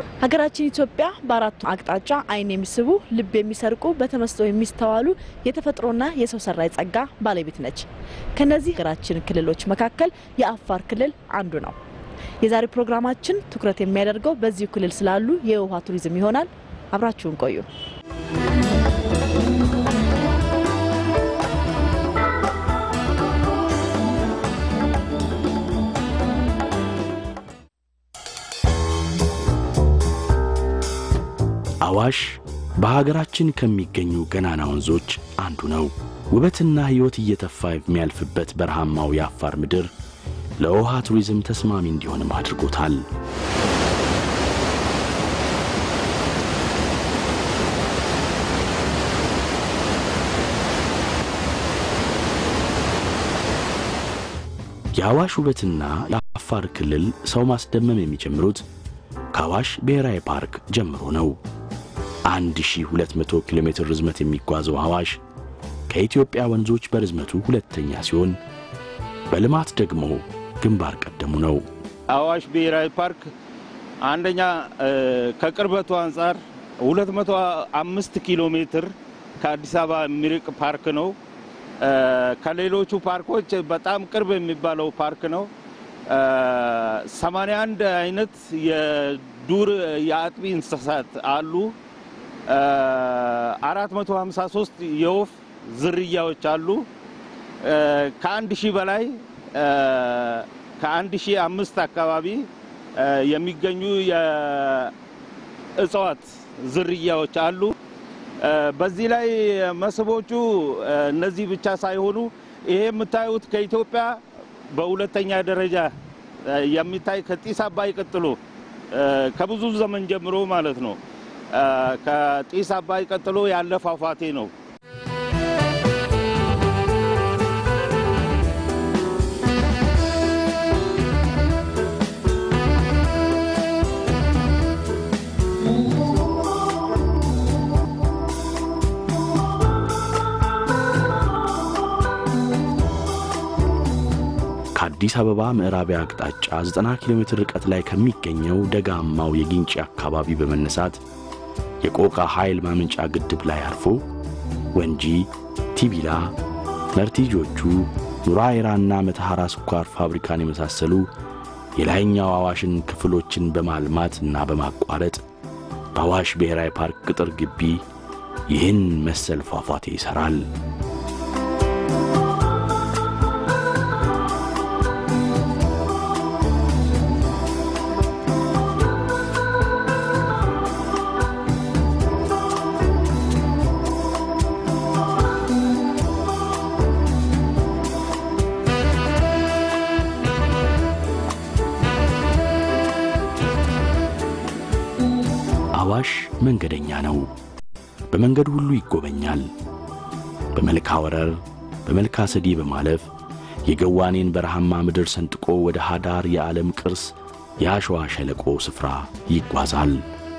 ሀገራችን ኢትዮጵያ በአራቱ አቅጣጫ ዓይን የሚስቡ ልብ የሚሰርቁ በተመስጦ የሚስተዋሉ የተፈጥሮና የሰው ሰራሽ ጸጋ ባለቤት ነች። ከነዚህ ሀገራችን ክልሎች መካከል የአፋር ክልል አንዱ ነው። የዛሬ ፕሮግራማችን ትኩረት የሚያደርገው በዚሁ ክልል ስላሉ የውሃ ቱሪዝም ይሆናል። አብራችሁን ቆዩ። አዋሽ በሀገራችን ከሚገኙ ገናና ወንዞች አንዱ ነው። ውበትና ሕይወት እየተፋ የሚያልፍበት በረሃማው የአፋር ምድር ለውሃ ቱሪዝም ተስማሚ እንዲሆንም አድርጎታል። የአዋሽ ውበትና የአፋር ክልል ሰው ማስደመም የሚጀምሩት ከአዋሽ ብሔራዊ ፓርክ ጀምሮ ነው። 1200 ኪሎ ሜትር ርዝመት የሚጓዘው አዋሽ ከኢትዮጵያ ወንዞች በርዝመቱ ሁለተኛ ሲሆን በልማት ደግሞ ግንባር ቀደሙ ነው። አዋሽ ብሔራዊ ፓርክ አንደኛ ከቅርበቱ አንጻር 205 ኪሎ ሜትር ከአዲስ አበባ የሚርቅ ፓርክ ነው። ከሌሎቹ ፓርኮች በጣም ቅርብ የሚባለው ፓርክ ነው። 81 አይነት የዱር የአጥቢ እንስሳት አሉ። 453 የወፍ ዝርያዎች አሉ። ከአንድ ሺህ በላይ ከአንድ ሺህ አምስት አካባቢ የሚገኙ የእጽዋት ዝርያዎች አሉ። በዚህ ላይ መስህቦቹ እነዚህ ብቻ ሳይሆኑ ይሄ የምታዩት ከኢትዮጵያ በሁለተኛ ደረጃ የሚታይ ከጢስ አባይ ቀጥሎ ከብዙ ዘመን ጀምሮ ማለት ነው። ከጢስ አባይ ቀጥሎ ያለ ፏፏቴ ነው። ከአዲስ አበባ ምዕራባዊ አቅጣጫ 90 ኪሎ ሜትር ርቀት ላይ ከሚገኘው ደጋማው የጊንጪ አካባቢ በመነሳት የቆቃ ኃይል ማመንጫ ግድብ ላይ አርፎ ወንጂ፣ ቲቢላ፣ መርቲጆቹ፣ ኑራይራና መተሐራ ስኳር ፋብሪካን የመሳሰሉ የላይኛው አዋሽን ክፍሎችን በማልማት እና በማቋረጥ በአዋሽ ብሔራዊ ፓርክ ቅጥር ግቢ ይህን መሰል ፏፏቴ ይሠራል። አዋሽ መንገደኛ ነው። በመንገድ ሁሉ ይጎበኛል። በመልካ ወረር፣ በመልካ ሰዲ በማለፍ የገዋኔን በረሃማ ምድር ሰንጥቆ ወደ ሃዳር የዓለም ቅርስ የአሸዋ ሸለቆ ስፍራ ይጓዛል።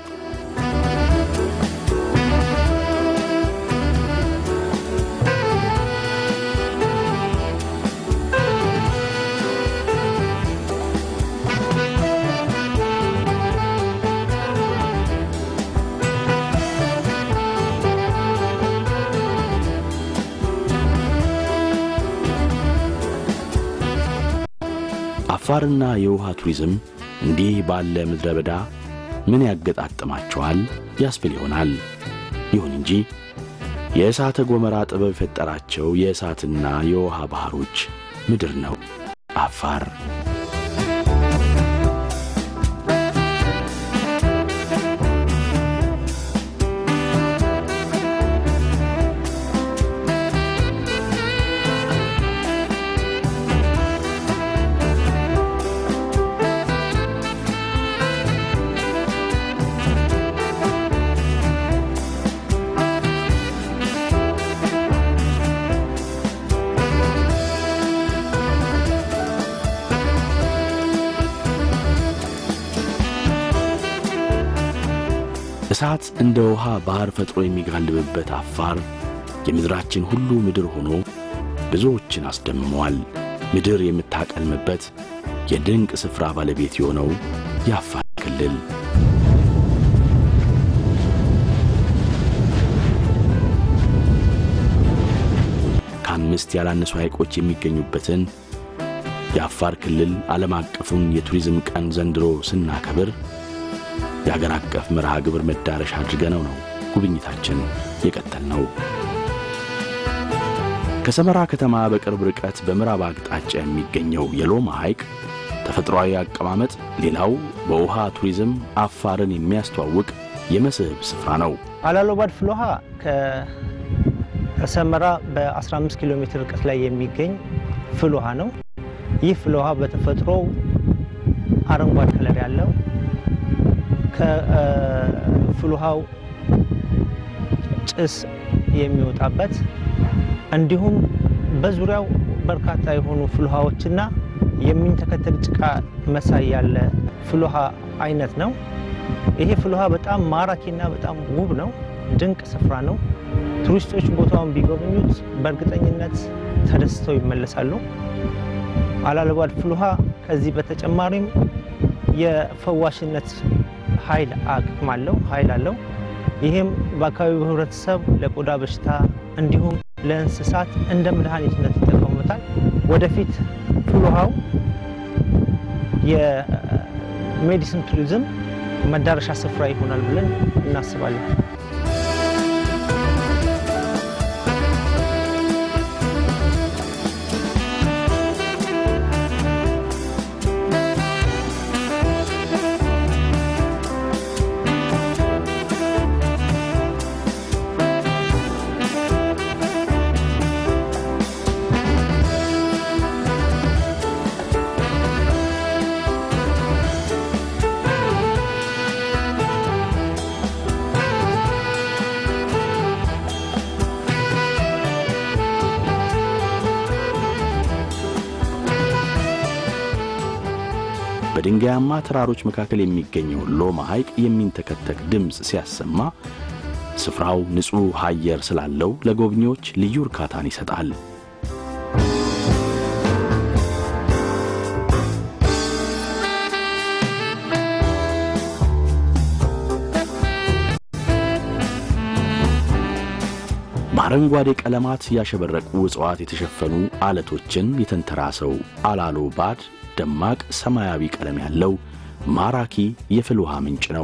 አፋርና የውሃ ቱሪዝም እንዲህ ባለ ምድረ በዳ ምን ያገጣጥማቸዋል ያስብል ይሆናል። ይሁን እንጂ የእሳተ ገሞራ ጥበብ የፈጠራቸው የእሳትና የውሃ ባሕሮች ምድር ነው አፋር። እሳት እንደ ውሃ ባሕር ፈጥሮ የሚጋልብበት አፋር የምድራችን ሁሉ ምድር ሆኖ ብዙዎችን አስደምመዋል። ምድር የምታቀልምበት የድንቅ ስፍራ ባለቤት የሆነው የአፋር ክልል ከአምስት ያላነሱ ሐይቆች የሚገኙበትን የአፋር ክልል ዓለም አቀፉን የቱሪዝም ቀን ዘንድሮ ስናከብር የአገር አቀፍ መርሃ ግብር መዳረሻ አድርገነው ነው ጉብኝታችን የቀጠል ነው። ከሰመራ ከተማ በቅርብ ርቀት በምዕራብ አቅጣጫ የሚገኘው የሎማ ሐይቅ ተፈጥሯዊ አቀማመጥ ሌላው በውሃ ቱሪዝም አፋርን የሚያስተዋውቅ የመስህብ ስፍራ ነው። አላሎባድ ፍልውሃ ከሰመራ በ15 ኪሎ ሜትር ርቀት ላይ የሚገኝ ፍልውሃ ነው። ይህ ፍልውሃ በተፈጥሮ አረንጓዴ ከለር ያለው ከፍልውሃው ጭስ የሚወጣበት እንዲሁም በዙሪያው በርካታ የሆኑ ፍልውሃዎችና የሚንተከተል ጭቃ መሳይ ያለ ፍልውሃ አይነት ነው። ይሄ ፍልውሃ በጣም ማራኪና በጣም ውብ ነው። ድንቅ ስፍራ ነው። ቱሪስቶች ቦታውን ቢጎበኙት በእርግጠኝነት ተደስተው ይመለሳሉ። አላልባድ ፍልውሃ ከዚህ በተጨማሪም የፈዋሽነት ኃይል አቅም አለው ኃይል አለው። ይህም በአካባቢው ሕብረተሰብ ለቆዳ በሽታ እንዲሁም ለእንስሳት እንደ መድኃኒትነት ይጠቀሙበታል። ወደፊት ፍልውሃው የሜዲሲን ቱሪዝም መዳረሻ ስፍራ ይሆናል ብለን እናስባለን። በድንጋያማ ተራሮች መካከል የሚገኘው ሎማ ሐይቅ የሚንተከተክ ድምፅ ሲያሰማ ስፍራው ንጹሕ አየር ስላለው ለጎብኚዎች ልዩ እርካታን ይሰጣል። በአረንጓዴ ቀለማት ያሸበረቁ እጽዋት የተሸፈኑ አለቶችን የተንተራሰው አላሎ ባድ ደማቅ ሰማያዊ ቀለም ያለው ማራኪ የፍል ውሃ ምንጭ ነው።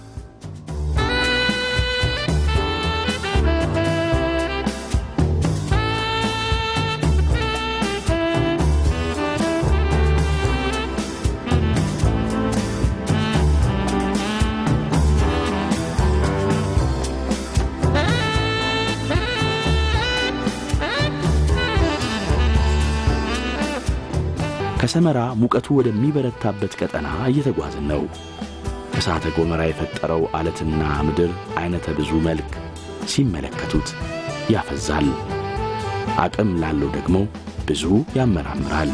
ከሰመራ ሙቀቱ ወደሚበረታበት ቀጠና እየተጓዝን ነው። እሳተ ገሞራ የፈጠረው አለትና ምድር አይነተ ብዙ መልክ ሲመለከቱት ያፈዛል። አቅም ላለው ደግሞ ብዙ ያመራምራል።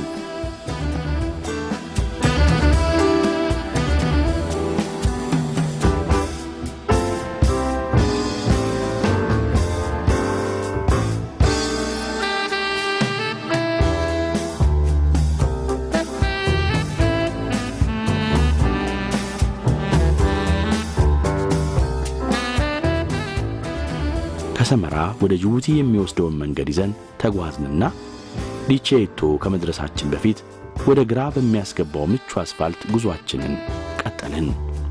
ከሰመራ ወደ ጅቡቲ የሚወስደውን መንገድ ይዘን ተጓዝንና ዲቼቶ ከመድረሳችን በፊት ወደ ግራ በሚያስገባው ምቹ አስፋልት ጉዞአችንን ቀጠልን።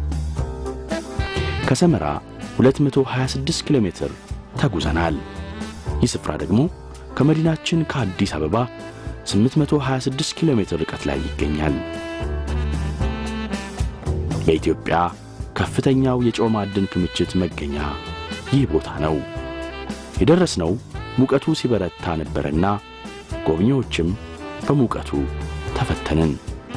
ከሰመራ 226 ኪሎ ሜትር ተጉዘናል። ይህ ስፍራ ደግሞ ከመዲናችን ከአዲስ አበባ 826 ኪሎ ሜትር ርቀት ላይ ይገኛል። በኢትዮጵያ ከፍተኛው የጨው ማዕድን ክምችት መገኛ ይህ ቦታ ነው። የደረስነው ሙቀቱ ሲበረታ ነበርና ጎብኚዎችም በሙቀቱ ተፈተንን።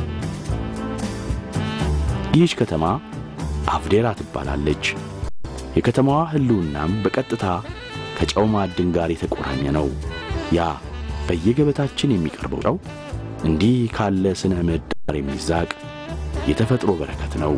ይህች ከተማ አፍዴራ ትባላለች። የከተማዋ ሕልውናም በቀጥታ ከጨው ማዕድን ጋር የተቆራኘ ነው። ያ በየገበታችን የሚቀርበው ጨው እንዲህ ካለ ስነ ምህዳር የሚዛቅ የተፈጥሮ በረከት ነው።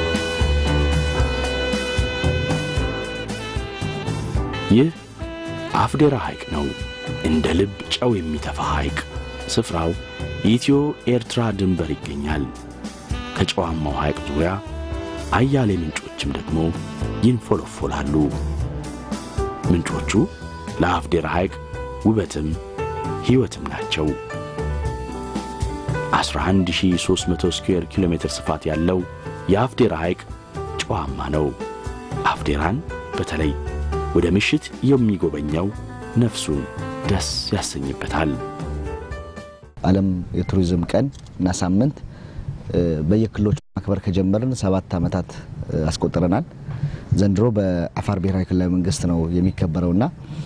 ይህ አፍዴራ ሐይቅ ነው። እንደ ልብ ጨው የሚተፋ ሐይቅ። ስፍራው የኢትዮ ኤርትራ ድንበር ይገኛል። ከጨዋማው ሐይቅ ዙሪያ አያሌ ምንጮችም ደግሞ ይንፎለፎላሉ። ምንጮቹ ለአፍዴራ ሐይቅ ውበትም ሕይወትም ናቸው። 11300 ስኩዌር ኪሎ ሜትር ስፋት ያለው የአፍዴራ ሐይቅ ጨዋማ ነው። አፍዴራን በተለይ ወደ ምሽት የሚጎበኘው ነፍሱን ደስ ያሰኝበታል። ዓለም የቱሪዝም ቀን እና ሳምንት በየክልሎች ማክበር ከጀመርን ሰባት ዓመታት አስቆጥረናል። ዘንድሮ በአፋር ብሔራዊ ክልላዊ መንግስት ነው የሚከበረውና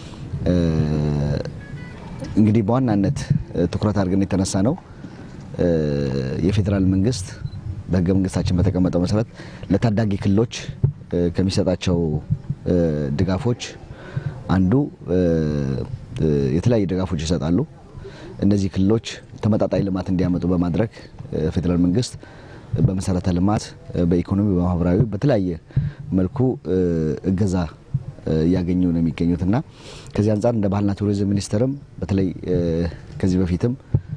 እንግዲህ በዋናነት ትኩረት አድርገን የተነሳ ነው የፌዴራል መንግስት በህገ መንግስታችን በተቀመጠው መሰረት ለታዳጊ ክልሎች ከሚሰጣቸው ድጋፎች አንዱ የተለያዩ ድጋፎች ይሰጣሉ። እነዚህ ክልሎች ተመጣጣኝ ልማት እንዲያመጡ በማድረግ ፌዴራል መንግስት በመሰረተ ልማት፣ በኢኮኖሚ፣ በማህበራዊ በተለያየ መልኩ እገዛ እያገኙ ነው የሚገኙት እና ከዚህ አንጻር እንደ ባህልና ቱሪዝም ሚኒስቴርም በተለይ ከዚህ በፊትም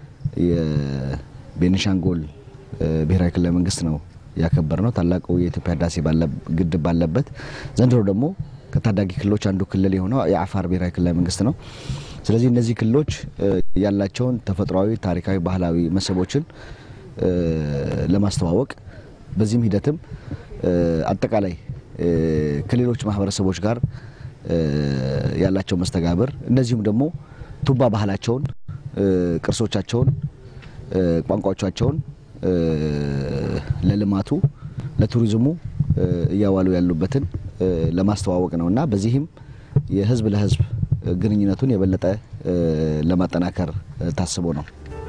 የቤኒሻንጉል ብሔራዊ ክልላዊ መንግስት ነው ያከበር ነው ታላቁ የኢትዮጵያ ህዳሴ ግድብ ባለበት። ዘንድሮ ደግሞ ከታዳጊ ክልሎች አንዱ ክልል የሆነው የአፋር ብሔራዊ ክልላዊ መንግስት ነው። ስለዚህ እነዚህ ክልሎች ያላቸውን ተፈጥሯዊ፣ ታሪካዊ፣ ባህላዊ መስህቦችን ለማስተዋወቅ በዚህም ሂደትም አጠቃላይ ከሌሎች ማህበረሰቦች ጋር ያላቸው መስተጋብር እንደዚሁም ደግሞ ቱባ ባህላቸውን፣ ቅርሶቻቸውን፣ ቋንቋዎቻቸውን ለልማቱ ለቱሪዝሙ እያዋሉ ያሉበትን ለማስተዋወቅ ነው እና በዚህም የህዝብ ለህዝብ ግንኙነቱን የበለጠ ለማጠናከር ታስቦ ነው።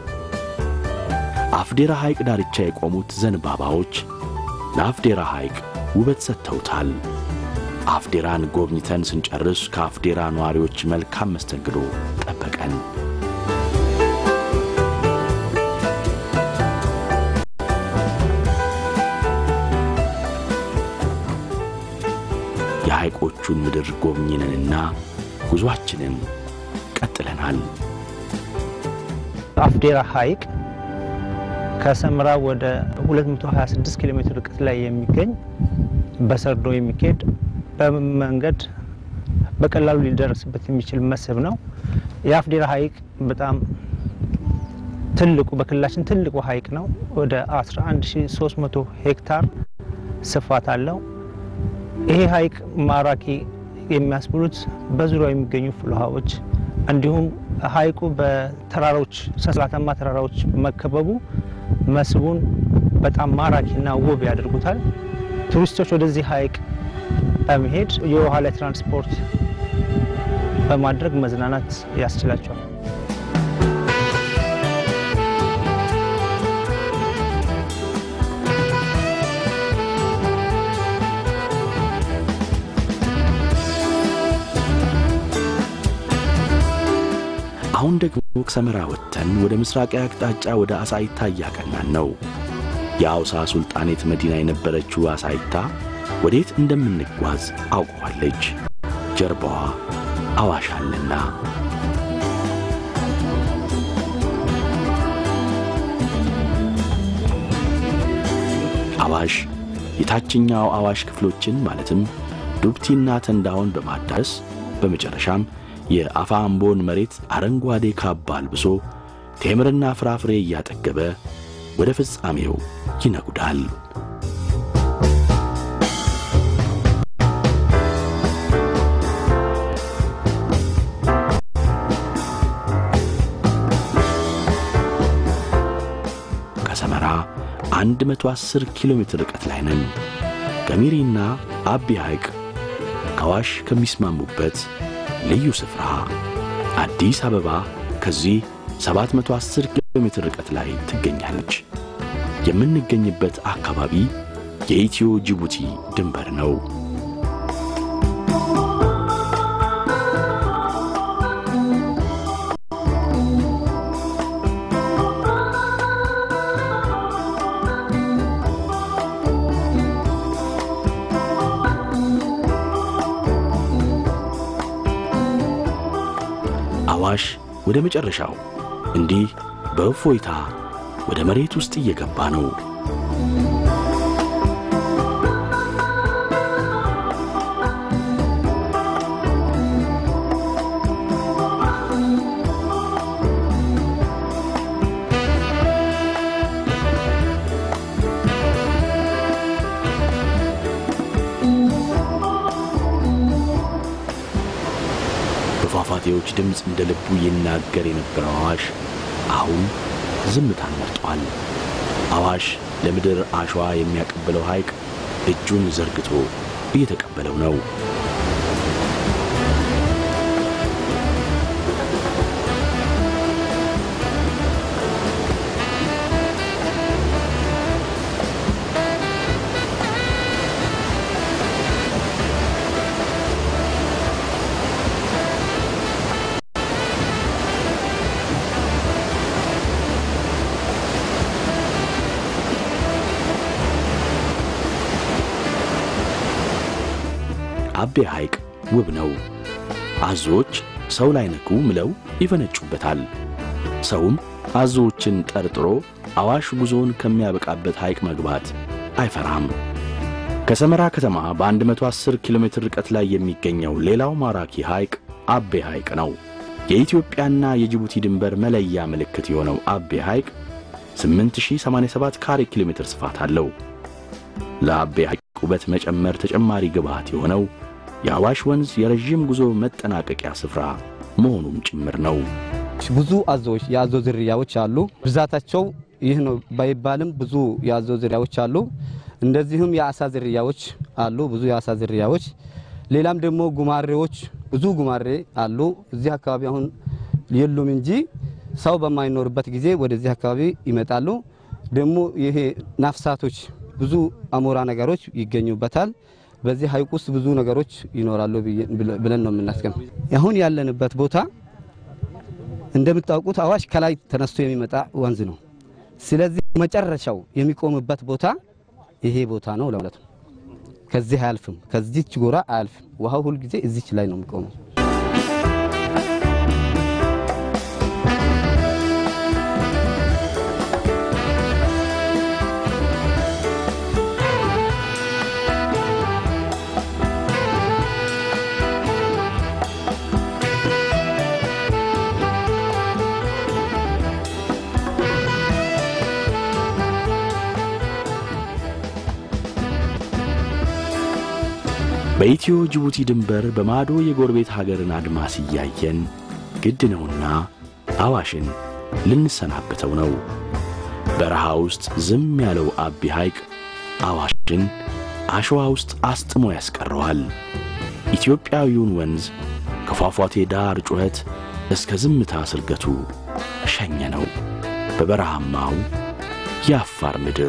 አፍዴራ ሐይቅ ዳርቻ የቆሙት ዘንባባዎች ለአፍዴራ ሐይቅ ውበት ሰጥተውታል። አፍዴራን ጎብኝተን ስንጨርስ ከአፍዴራ ነዋሪዎች መልካም መስተንግዶ ጠበቀን። የሐይቆቹን ምድር ጎብኝነንና ጉዞአችንን ቀጥለናል። አፍዴራ ሐይቅ ከሰመራ ወደ 226 ኪሎ ሜትር ርቀት ላይ የሚገኝ በሰርዶ የሚካሄድ በመንገድ በቀላሉ ሊደረስበት የሚችል መስህብ ነው። የአፍዴራ ሐይቅ በጣም ትልቁ በክልላችን ትልቁ ሐይቅ ነው። ወደ 11300 ሄክታር ስፋት አለው። ይሄ ሐይቅ ማራኪ የሚያስብሉት በዙሪያው የሚገኙ ፍልውሃዎች እንዲሁም ሐይቁ በተራሮች ሰንሰለታማ ተራራዎች መከበቡ መስህቡን በጣም ማራኪና ውብ ያደርጉታል። ቱሪስቶች ወደዚህ ሐይቅ በመሄድ የውሃ ላይ ትራንስፖርት በማድረግ መዝናናት ያስችላቸዋል። አሁን ደግሞ ከሰመራ ወጥተን ወደ ምስራቃዊ አቅጣጫ ወደ አሳይታ እያቀናን ነው። የአውሳ ሱልጣኔት መዲና የነበረችው አሳይታ ወዴት እንደምንጓዝ አውቀዋለች። ጀርባዋ አዋሽ አለና። አዋሽ የታችኛው አዋሽ ክፍሎችን ማለትም ዱብቲና ተንዳሆን በማዳረስ በመጨረሻም የአፋ አምቦን መሬት አረንጓዴ ካባ አልብሶ ቴምርና ፍራፍሬ እያጠገበ ወደ ፍጻሜው ይነጉዳል። ከሰመራ 110 ኪሎ ሜትር ርቀት ላይ ነን። ገሚሪና አቢ ሐይቅ ከአዋሽ ከሚስማሙበት ልዩ ስፍራ አዲስ አበባ ከዚህ 710 ኪሎ ሜትር ርቀት ላይ ትገኛለች። የምንገኝበት አካባቢ የኢትዮ ጅቡቲ ድንበር ነው። አዋሽ ወደ መጨረሻው እንዲህ በእፎይታ ወደ መሬት ውስጥ እየገባ ነው። በፏፏቴዎች ድምፅ እንደ ልቡ ይናገር የነበረው አዋሽ አሁን ዝምታን መርጧል። አዋሽ ለምድር አሸዋ የሚያቀብለው ሐይቅ እጁን ዘርግቶ እየተቀበለው ነው። አቤ ሐይቅ ውብ ነው። አዞዎች ሰው ላይ ነኩ ምለው ይፈነጩበታል። ሰውም አዞዎችን ጠርጥሮ አዋሽ ጉዞውን ከሚያበቃበት ሐይቅ መግባት አይፈራም። ከሰመራ ከተማ በ110 ኪሎ ሜትር ርቀት ላይ የሚገኘው ሌላው ማራኪ ሐይቅ አቤ ሐይቅ ነው። የኢትዮጵያና የጅቡቲ ድንበር መለያ ምልክት የሆነው አቤ ሐይቅ 8087 ካሬ ኪሎ ሜትር ስፋት አለው። ለአቤ ሐይቅ ውበት መጨመር ተጨማሪ ግብዓት የሆነው የአዋሽ ወንዝ የረዥም ጉዞ መጠናቀቂያ ስፍራ መሆኑም ጭምር ነው። ብዙ አዞዎች የአዞ ዝርያዎች አሉ። ብዛታቸው ይህ ነው ባይባልም ብዙ የአዞ ዝርያዎች አሉ። እንደዚሁም የአሳ ዝርያዎች አሉ፣ ብዙ የአሳ ዝርያዎች። ሌላም ደግሞ ጉማሬዎች ብዙ ጉማሬ አሉ። እዚህ አካባቢ አሁን የሉም እንጂ ሰው በማይኖርበት ጊዜ ወደዚህ አካባቢ ይመጣሉ። ደግሞ ይሄ ናፍሳቶች ብዙ አሞራ ነገሮች ይገኙበታል። በዚህ ሐይቅ ውስጥ ብዙ ነገሮች ይኖራሉ ብለን ነው የምናስገም። አሁን ያለንበት ቦታ እንደምታውቁት አዋሽ ከላይ ተነስቶ የሚመጣ ወንዝ ነው። ስለዚህ መጨረሻው የሚቆምበት ቦታ ይሄ ቦታ ነው ለማለት ነው። ከዚህ አያልፍም፣ ከዚች ጎራ አያልፍም። ውሃው ሁልጊዜ እዚች ላይ ነው የሚቆመው። በኢትዮ ጅቡቲ ድንበር በማዶ የጎረቤት ሀገርን አድማስ እያየን ግድ ነውና አዋሽን ልንሰናበተው ነው። በረሃ ውስጥ ዝም ያለው አቢ ሐይቅ አዋሽን አሸዋ ውስጥ አስጥሞ ያስቀረዋል። ኢትዮጵያዊውን ወንዝ ከፏፏቴ ዳር ጩኸት እስከ ዝምታ ስርገቱ ሸኘ ነው በበረሃማው የአፋር ምድር።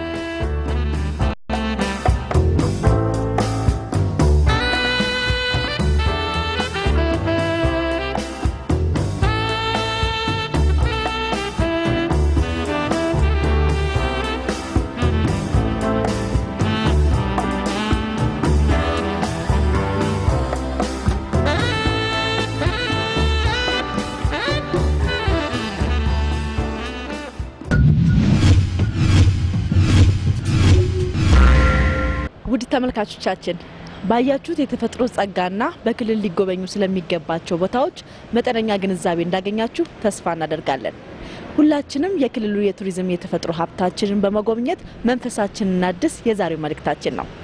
ውድ ተመልካቾቻችን ባያችሁት የተፈጥሮ ጸጋና በክልል ሊጎበኙ ስለሚገባቸው ቦታዎች መጠነኛ ግንዛቤ እንዳገኛችሁ ተስፋ እናደርጋለን። ሁላችንም የክልሉ የቱሪዝም የተፈጥሮ ሀብታችንን በመጎብኘት መንፈሳችንን እናድስ የዛሬው መልእክታችን ነው።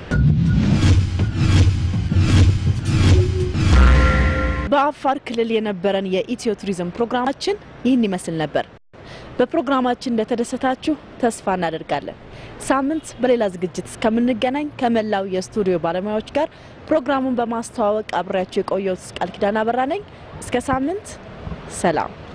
በአፋር ክልል የነበረን የኢትዮ ቱሪዝም ፕሮግራማችን ይህን ይመስል ነበር። በፕሮግራማችን እንደተደሰታችሁ ተስፋ እናደርጋለን። ሳምንት በሌላ ዝግጅት እስከምንገናኝ ከመላው የስቱዲዮ ባለሙያዎች ጋር ፕሮግራሙን በማስተዋወቅ አብሬያችሁ የቆየሁት ቃል ኪዳን አበራ ነኝ። እስከ ሳምንት ሰላም።